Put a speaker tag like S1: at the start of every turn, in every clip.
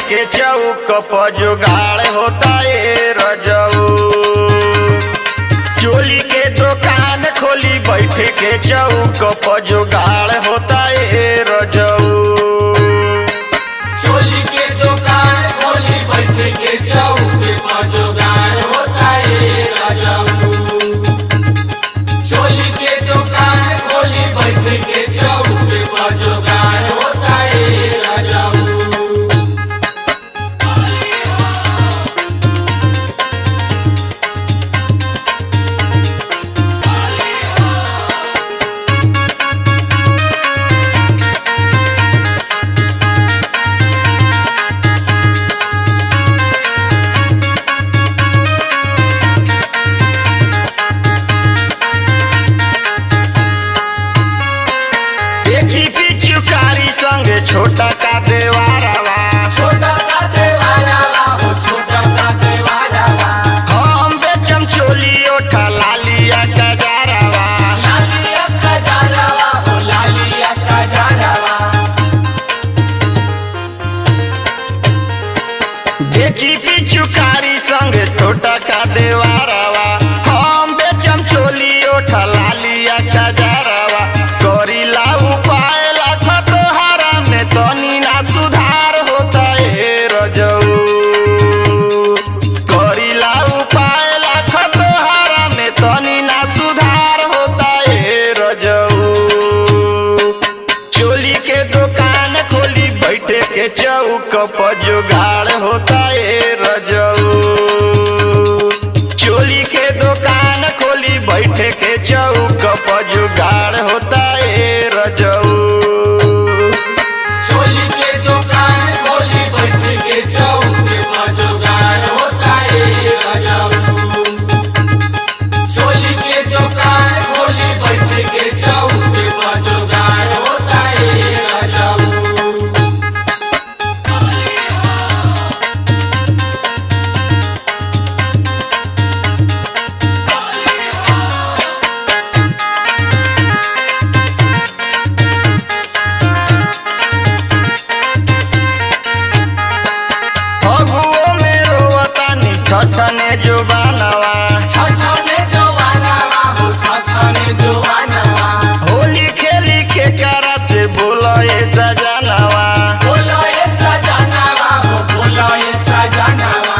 S1: के चौक पर जुगाड़ होता ए रजऊ चोली के दुकान खोली बैठे के चौक पर जुगाड़ होता ए रजऊ
S2: चोली के दुकान खोली बैठ के चौके पर जुगाड़ होता है राजाऊ चोली के दुकान खोली बैठ के चौके पर जुगाड़ होता है राजाऊ
S1: देखी पिचुकारी संगे छोटा का देवारावा
S2: छोटा का देवारा हो छोटा का देवारा
S1: हम बेचम चोली ओठा लालिया का जारावा
S2: लालिया का जारावा हो लालिया का जारावा
S1: देखी पिचुकारी संगे छोटा का देवारावा हम बेचम चोली ओठा लालिया का जारावा करी ला उपाय लाख तोहारा में तनी ना सुधार होता ए रजऊ करी ला उपाय लाख तोहारा में तनी ना सुधार होता ए रजऊ चोली के दुकान खोली बैठे के चौक पर जुगाड़ होता ए रजऊ चोली के दुकान खोली बैठे के चौक पर जुगाड़ होता ए रजऊ
S2: चोली के दुकान खोली बैठ के चौके पर जुगाड़ होता है राजाऊ चोली के दुकान खोली बैठ के चौके पर जुगाड़ होता है राजाऊ
S1: फगुओ में रोवतानी छछने जुबानवा
S2: छछने जवानावा हो छछने जवानावा
S1: होली खेली के करा से बोलो ए सजनवा
S2: बोलो ये सजनावा हो बोलो ये सजनावा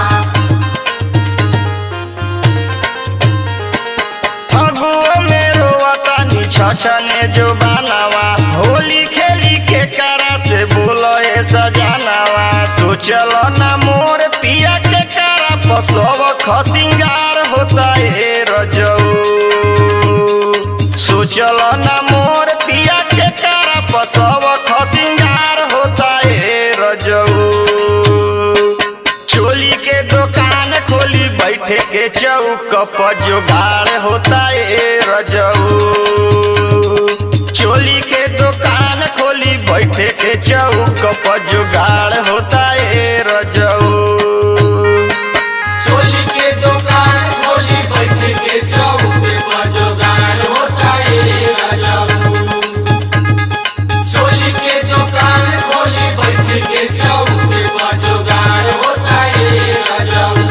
S1: फगुओ में रोवतानी छछने जुबानवा होली खेली के करा से बोलो ए सजनवा सोचल ना मोर पिया के करा पसव खसिंगार होता ए रजऊ सोचल ना मोर पिया के करा पसव खसिंगार होता ए रजऊ चोली के दुकान खोली बैठे के चौक पर जुगाड़ होता ए रजऊ चोली के दुकान खोली बैठे के चौक पर जुगाड़ होता ए रजऊ
S2: चोली के दुकान खोली बैठ के चौके पर जुगाड़ होता है राजाऊ चोली के दुकान खोली बैठ के चौके पर जुगाड़ होता है राजाऊ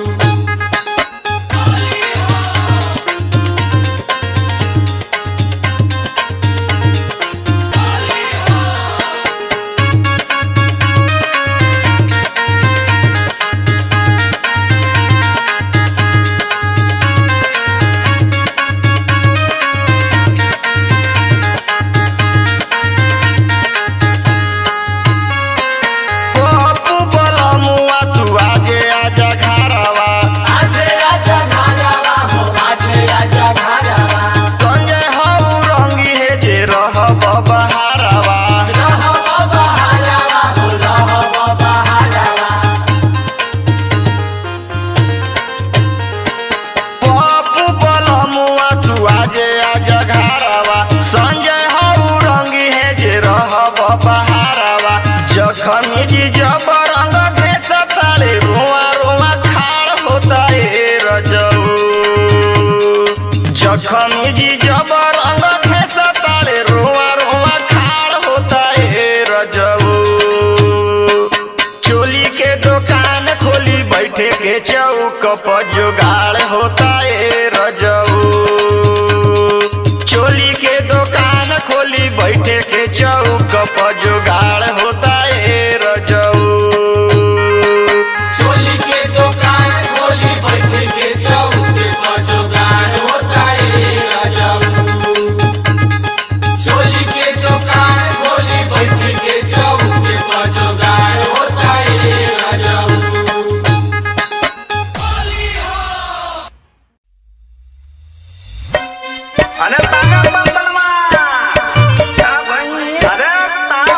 S1: पप्पू बोला मुआ तू आगे आजा घरवा
S2: आजे आजा घारावा हो आजे आजा घारावा
S1: संजय हऊ रंगी है जे रहब बहारवा
S2: रहब बहारावा हो रहब बहारावा
S1: पप्पू बोला मुआ तू आजे आजा घरवा संजय हऊ रंगी है जे रहब बहारवा जखन जी जब रंग देश ताले रुआ रुआ खाड़ होता ए रजऊ जखन जी जब रंग देश ताले रुआ रुआ खाड़ होता ए रजऊ चोली चौक पर जुगाड़ होता ए रजऊ चोली के दुकान खोली बैठे के चौक पर जुगाड़ होता ए रजऊ
S2: चोली के दुकान खोली बैठ के चौके पर जुगाड़ होता है राजाऊ चोली के दुकान खोली बैठ के चौके पर जुगाड़ होता है राजाऊ
S1: अरे तागा बंदलवा क्या भाई अरे तार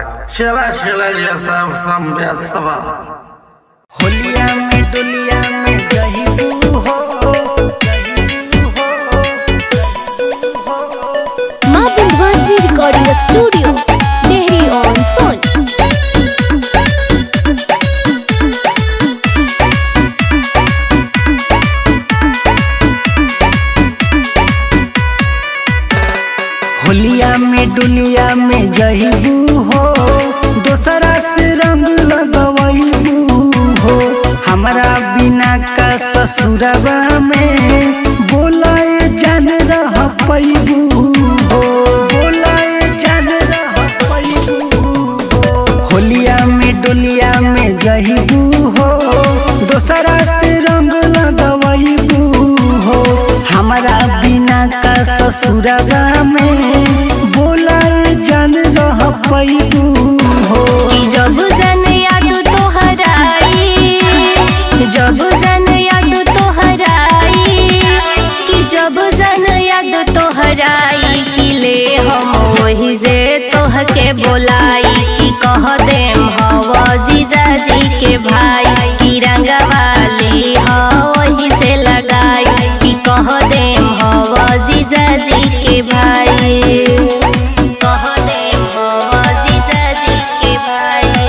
S3: चला चला जाता सम व्यस्त बा
S4: होलिया में दुनिया में जही हो
S5: Maa Vindhyavasini recording studio Dehri on Sone
S4: होलिया में दुनिया में जही हो दोसरा से रंग लगवैबू हो हमारा बिना का ससुरबा में बोलाए जान रह पैबू हो बोलाए जान रह पैबू हो होलिया में दुनिया में जहीबू हो दोसरा से रंग लगवैबू हो हमारा बिना का ससुरबा में बोलाए जान रह पैबू हो
S5: कि जब जन याद तोहराई जब जन याद तोहराई कि जब जन याद तोहराई कि ले हम वही जे तोह के बोलाई कि कह देम हवा जीजा जी के भाई कि रंगवाली ह वही से लगाई कि कह देम हवा जीजा जी के भाई कह देम हवा जीजा जी के भाई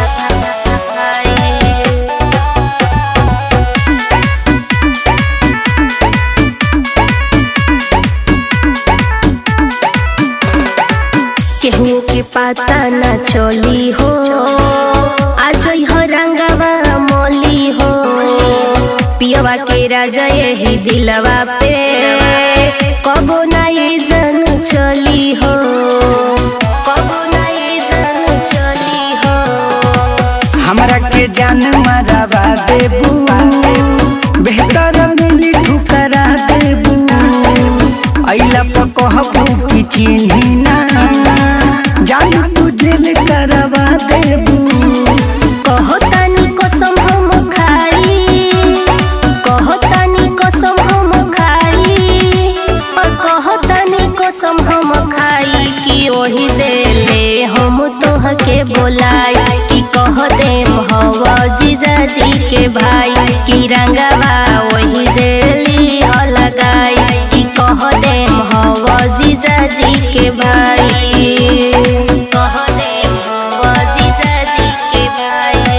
S5: केहू के पता न चली हो आज हो रंगवा मोली हो पियवा के राजा यही दिलवा पे कबो ना ये जन चली हो कबो ना ये जन चली हो
S4: हमरा के जान मरवा देबू बेहतर मिली ठुकरा देबू अइला पर कहबू कि चिन्ही ना जान तू जेल करवा देबू
S5: कहो तानी कसम हम खाई कहो तानी कसम हम खाई और कहो तानी कसम हम खाई कि ओही से ले हम तोह के बोलाई कि कह देम हवा जीजा जी के भाई कि रंगवा वही से ली हो लगाई कि कह देम हवा जीजा जी के भाई कह देम हवा जीजा जी के भाई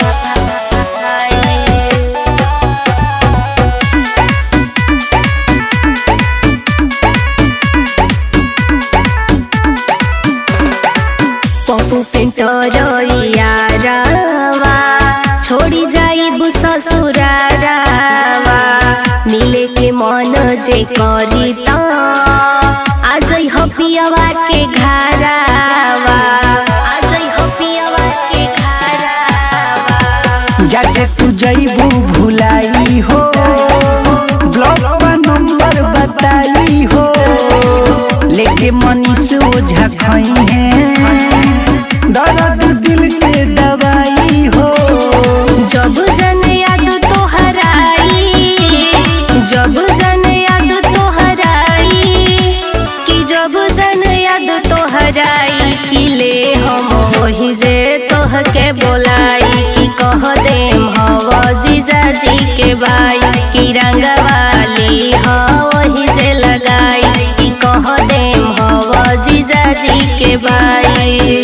S5: पप्पू पेंटर यारावा छोड़ी जाइब ससुरारावा मिले के मन जे करी त आज हो पियवा के घरावा आज हो पियवा के घरावा
S4: जाके तू जइबू भुलाई हो ब्लॉक पर नंबर बताई हो लेके मनीष ओझा खई है दर्द दिल के दवाई हो
S5: जब जन याद तोहराई जब जन याद तोहराई कि जब जन याद तोहराई कि ले हम वही जे तोह के बोलाई कि कह देम हवा जीजा जी के भाई कि रंगवाली ह वही जे लगाई कि कह देम हवा जीजा जी के भाई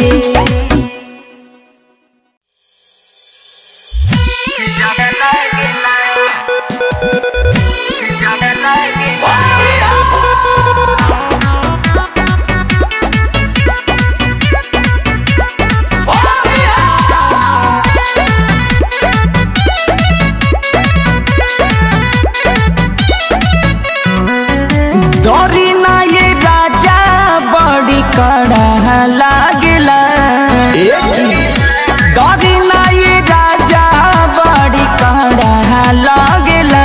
S4: डरी ना ये राजा बड़ी कड़ा लागला डरी ना ये राजा बड़ी कड़ा लागला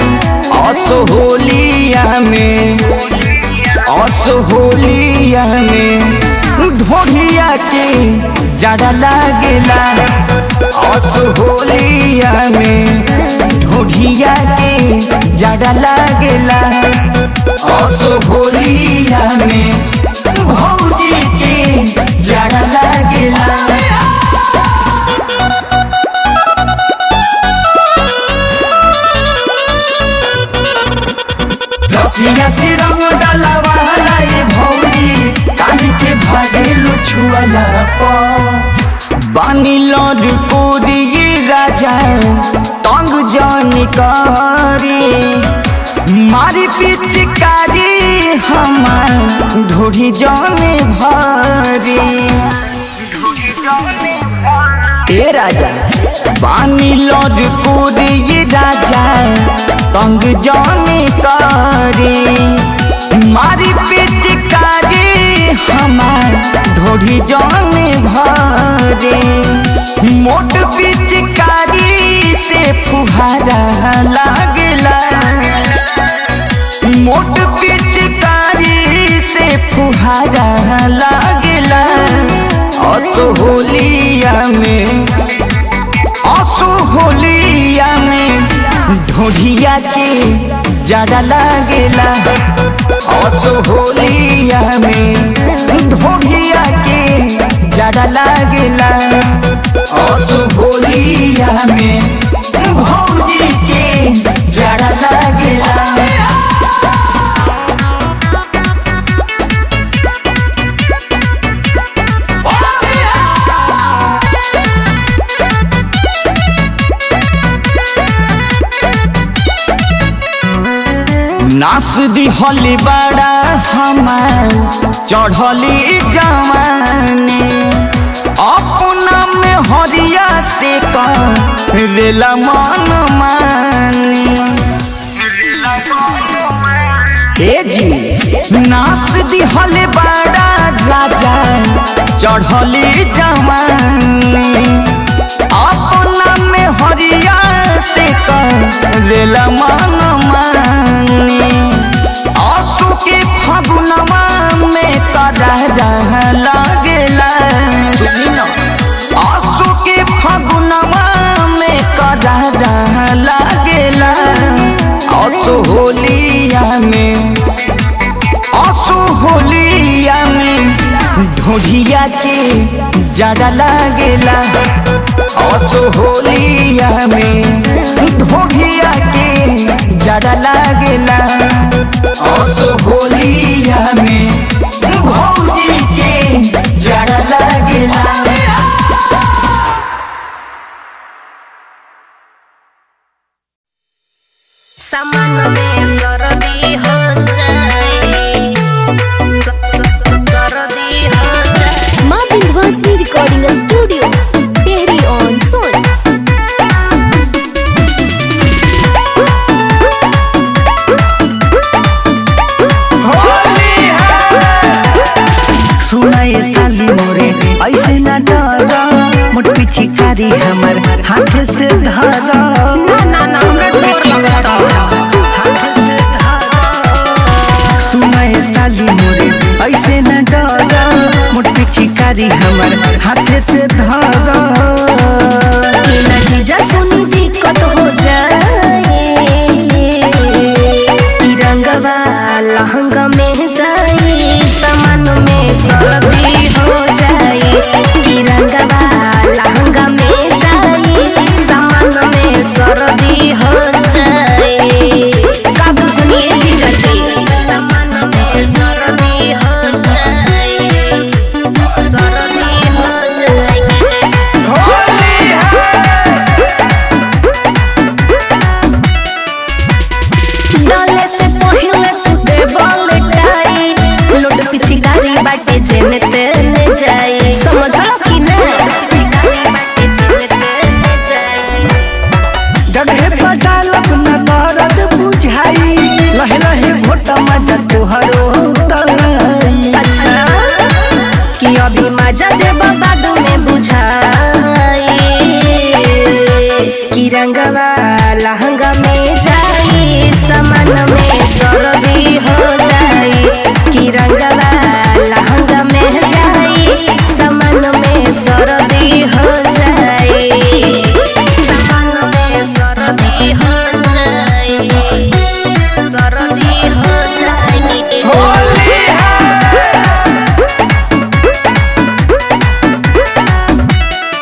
S4: असहोलिया में असहोलिया में ढोढ़िया के जड़ा लागला असहोलिया में ढोढ़िया के जड़ा लागला असहोलिया में भौजी के जड़ा लागला बानी लड़ कोरी राजा तंग जान करी मारी पिचकारी हमार ढोरी जाने भरी ए राजा बानी लड़ कोरी राजा तंग जाने करी मारी पिचकारी हमार ढोरी जाने भरे मोट पिचकारी से फुहारा लागला मोट पिचकारी से फुहारा लागला असोहलिया में असोहलिया में ढोढ़िया के ज्यादा लागेला असोहलिया में ढोढ़िया के ज्यादा लागेला असोहलिया में भौजी के ज्यादा लागेला नास दिहली बड़ा हमार चढ़ली जवानी अपना में हरिया से रेला मन मानी ए जी नास दिहले बड़ा राजा चढ़ली जवानी अपना में हरिया से रेला मन मानी आंसू के फगुनवा में करह लागेला आंसू के फगुनवा में करह लागेला आंसू होलिया में आंसू होलिया में ढोढ़िया के ज्यादा लागेला आंसू होलिया में ढोढ़िया के ज्यादा लागेला आंसू होलिया में भौजी के ज्यादा लागेला
S5: सामान में सरदी हो जाए सरदी हो जाए Maa Vindhyavasini recording studio Dehri on Sone
S4: सुनाए साली मोरे ऐसे न डर मोट पिचिकारी हमर हाथ से धर
S5: ना ना ना हमरा डर लगता
S4: सुनाए साली मोरे ऐसे न डर मोट पिचिकारी हमर हाथ से धर
S5: बिना जीजा सुनी दिक्कत हो जाए तिरंगवा लहंगा में जाए सामान में सर्दी हो जाए तिरंगवा लहंगा में जाए सामान में सर्दी हो जाए का बुझलिए जीजा जी सामान में सर्दी हो जाए सर्दी हो जाए डाले से पहिले तू दे बॉल टाई लोड पिछकारी बाटे जेने तेने जाई समझलो कि ना
S4: जगहे पर डालब न दर्द बुझाई लहे लहे घोट मजा तुहरो तलाई
S5: अच्छा कि अभी मजा देब बाद में बुझाई कि रंगवा लहंगा में जाई सामान में सरदी हो जाई कि रंगवा लहंगा में जाई सामान में सरदी हो जाई सामान में सरदी हो जाई सरदी हो जाई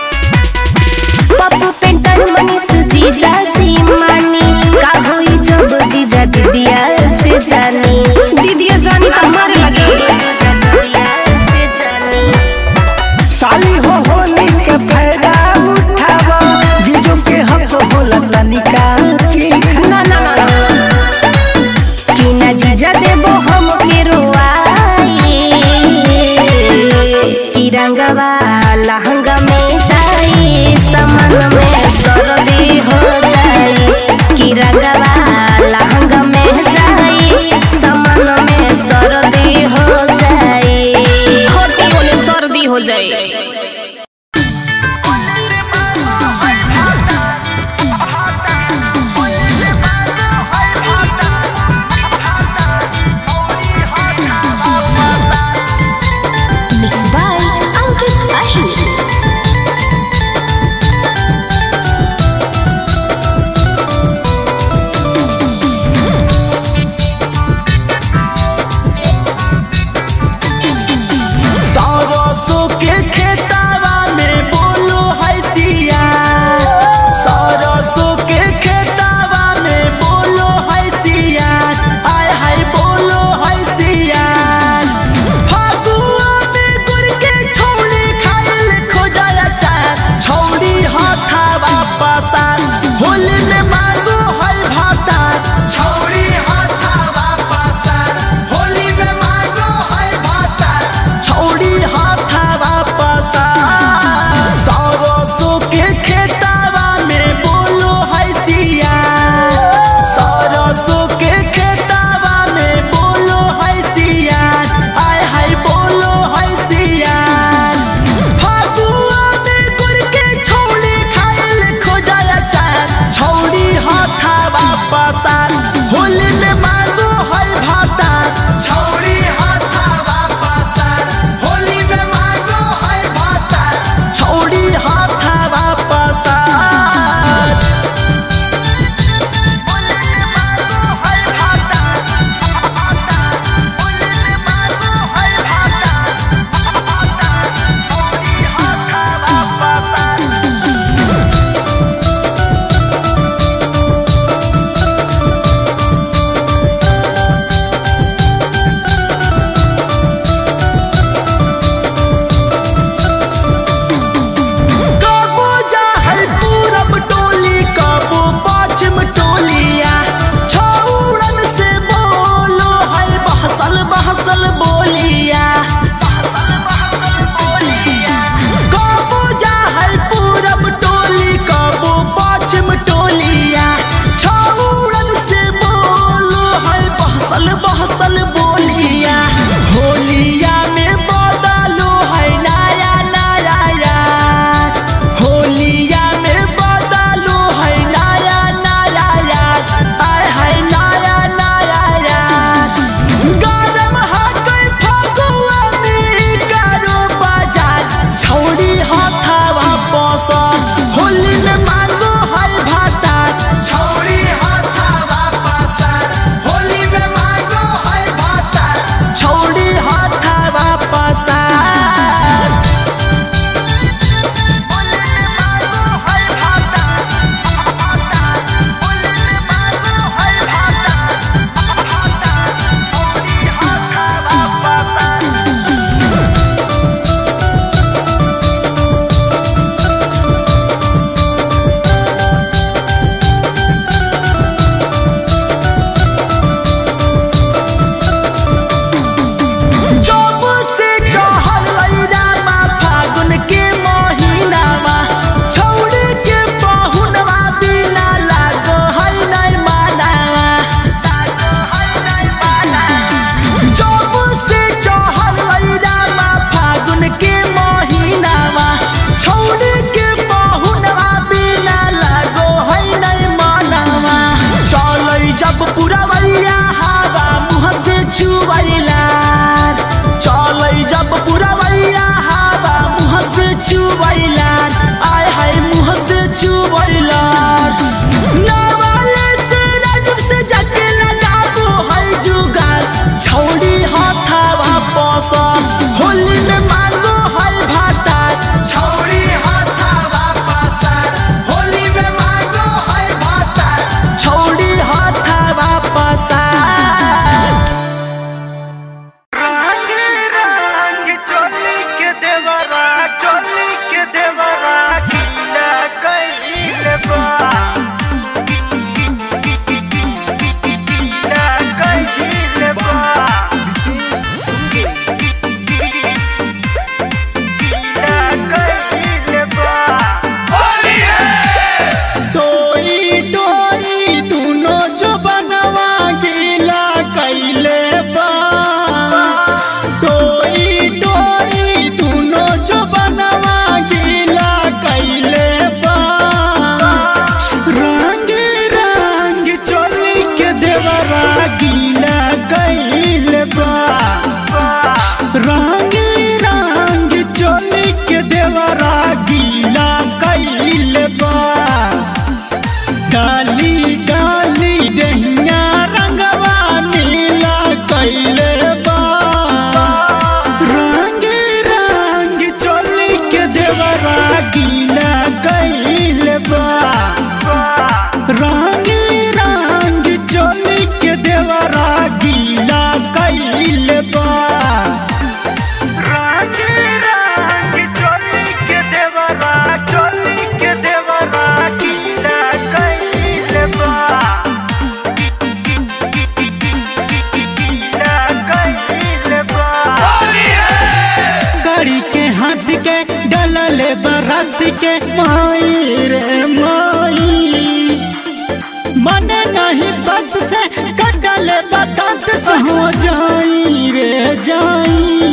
S6: पसंद होली में मांगो है भाता छौड़ी हाथावा पसंद होली में मांगो है भाता छौड़ी हाथावा पसंद टोई टोई दुनो जो बनवा गीला कैले बा टोई टोई दुनो जो बनवा गीला कैले बा रंग रंग चोली के देवरा गीला कैले बा रंग रंग चोली के देवरा गीला कैले बा डाली डाली दहिया रंगवा नीला कैले बा रंग रंग चोली के देवरा गीला कैले बा रंग रंग चोली के देवरा गीला कैले बा गाड़ी के हाथ के डलल बरात के माई रे माई मन नहीं बात से कटल बात से हो जाई रे जाई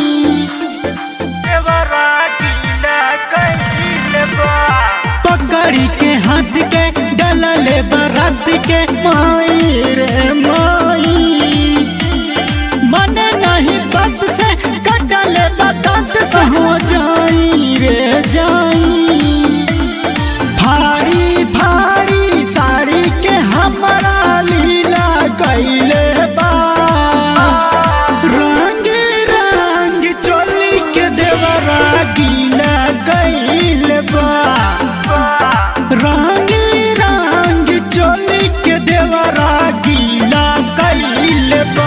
S6: पकड़ी के हाथ के डलल बरात के माई रे माई मन नहीं बात से कटल बात से हो जाई रे जाई फाड़ी फाड़ी साड़ी के हमारा लीला कैले बा रंग रंग चोली के देवरा गीला कैले बा रंग रंग चोली के देवरा गीला कैले बा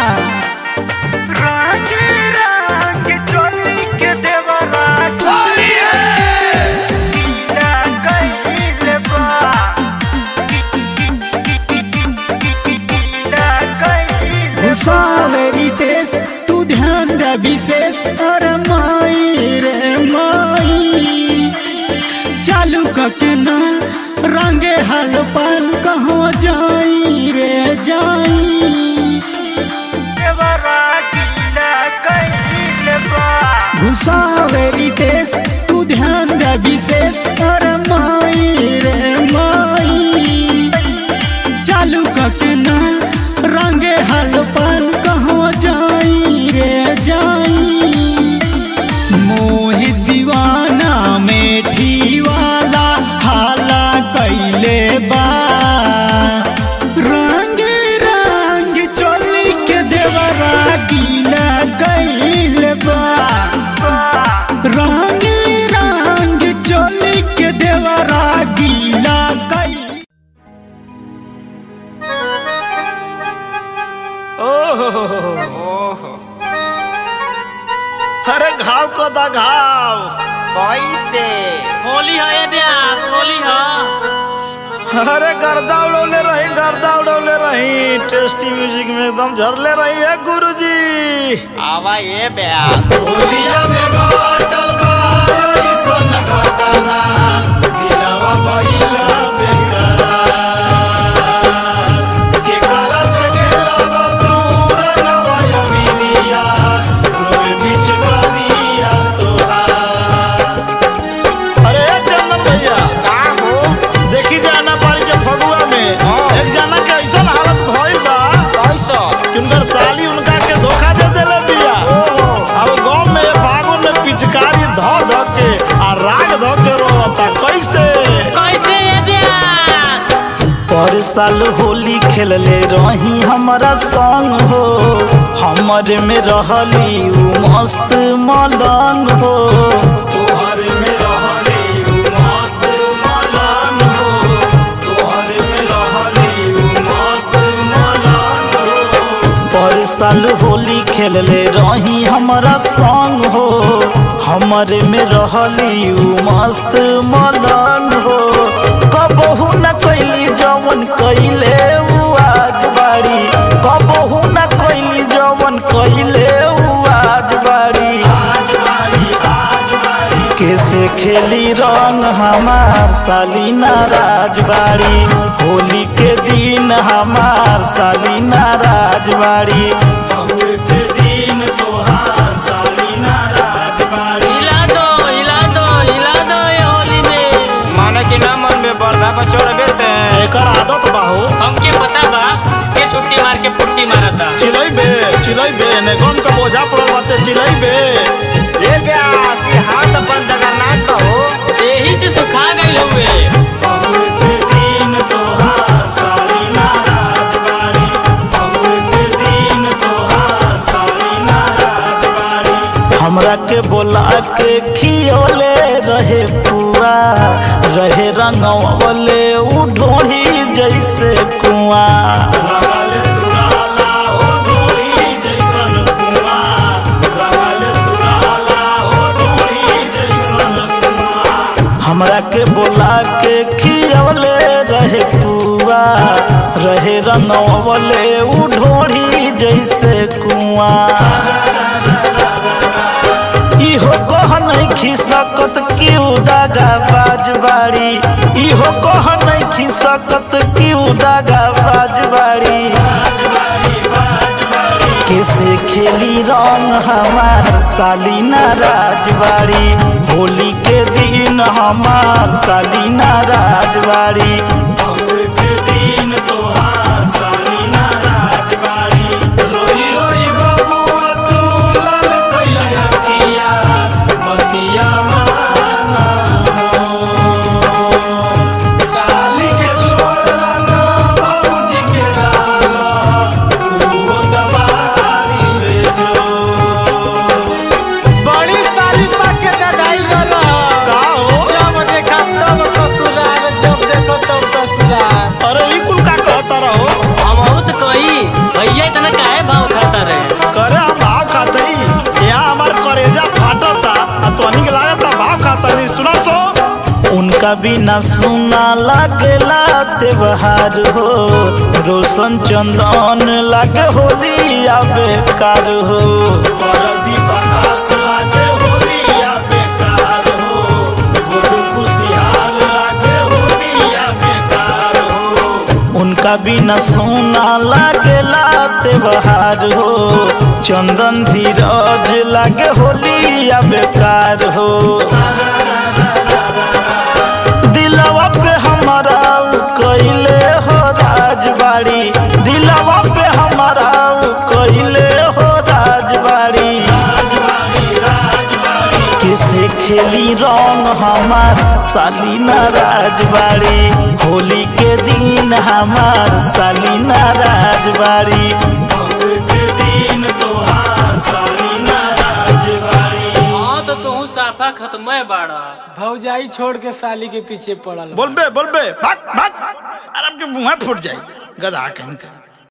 S6: सावेरी तेज तू ध्यान दे विशेष अरे माई रे माई चालू कके ना रंगे हल पान कहाँ जाई रे जाई घुसावेरी तेज तू ध्यान दे विशेष अरे माई रे माई चालू कके ना रंगे हल पान कहाँ जाई रे जाई मोह दीवाना मेठी वाला हाला कैले बा रंग रंग चोली के देवरा गीला कैले बा रंग रंग चोली के देवरा गीला कैले
S3: अरे घाव को दा घाव
S1: कैसे
S7: होली है ये ब्यास होली है
S3: अरे गर्दा उड़ौले रही गर्दा उड़ौले रही टेस्टी म्यूजिक में एकदम झरले रही है गुरुजी
S1: आवा ये ब्यास
S2: होलिया में बाटल बा ईसन घटना दिलवा भइला बेकरार के कला से खेलबा दूर नवाया मिलिया रोए बीच करिया तोहार
S3: अरे चंदन भैया
S1: का हो
S3: देखी जाना पारी के फगुआ में एक जना के ऐसा हालत भइल बा
S1: कैसा
S3: कि उनकर साली उनका के धोखा दे देले बिया अब गांव में ये फागुन में साल होली खेलले रही हमारा संग हो हमर में रहली उ मस्त मलन हो तोहर में रहली उ मस्त मलन हो तोहर में रहली उ मस्त मलन हो पर साल होली खेलले रही हमारा संग हो हमरे में रहली उ मस्त मलन हो कबहू न कैली जवन कैले उ आज बाड़ी कबहू न कैली जवन कैले उ आज बाड़ी कैसे खेली रंग हमार सालीना राजबाड़ी होली के दिन हमार सालीना राजबाड़ी के दिन तोहार सालीना राजबाड़ी
S7: हिला दो हिला दो हिला दो ये होली में
S1: माने कि ना मन में बर्दा पर चढ़बे ते
S3: एकर आदत बाहो
S7: हमके पता बा इसके छुट्टी मार के पुट्टी मारता
S3: चिलैबे चिलैबे ने गन का बोझा पड़ल बाते चिलैबे
S1: ए प्यास ये हाथ अपन जगन्नाथ का हो
S7: यही से सुखा गई हुए
S3: के दिन तोहार सालीना राजबाड़ी के दिन तोहार सालीना राजबाड़ी हमरा के बोला के खियोले रहे पुआ रहे रंगवले उ ढोढ़ी जैसे कुआ हमरा के बोला के खियवले रहे पुआ रहे रंगवले उ ढोढ़ी जैसे कुआ इहो कह नहीं खिसकत क्यों दागा बाजबाड़ी इहो कह नहीं खिसकत क्यों दागा बाजबाड़ी कैसे खेली रंग हमार सालीना राजबाड़ी होली के दिन हमार सालीना राजबाड़ी के दिन तोहार सालीना राजबाड़ी रोई रोई बबुआ तू लाल कइया किया बतिया माना साली के छोड़ला ना बाबूजी के डाला तू दबारी रे जो
S6: बड़ी तारीफ के ददाई गला
S3: का हो
S6: जब देखा तब ससुराल जब देखो तब ससुराल
S3: अरे ई कुल का कहता रहो
S7: हम बहुत कही भैया इतना काहे भाव खाता रहे
S3: करे हम भाव खाते ही यहाँ हमार करेजा फाटता आ तोहनी के लागता भाव खाता नहीं सुना सो उनका बिना सुना लागेला त्योहार हो रोशन चंदन लागे होली या बेकार हो लागे होली या बेकार हो गुरु खुशियाल लागे होली या बेकार हो उनका बिना सोना लागेला त्योहार हो चंदन धीरज लागे होली या बेकार हो दिलवा पे हमारा उ कैले हो राजबाड़ी दिलवा पे हमारा उ कैले हो राजबाड़ी किसे खेली रंग हमार सालीना राजबाड़ी होली के दिन हमार सालीना राजबाड़ी के दिन तोहार सालीना राजबाड़ी
S7: हाँ तो तू साफा खत्म बाड़ा
S6: भौजाई छोड़ के साली के पीछे पड़ल
S3: बोलबे बोलबे भाग भाग आराम के मुंह फूट जाई गधा कहीं का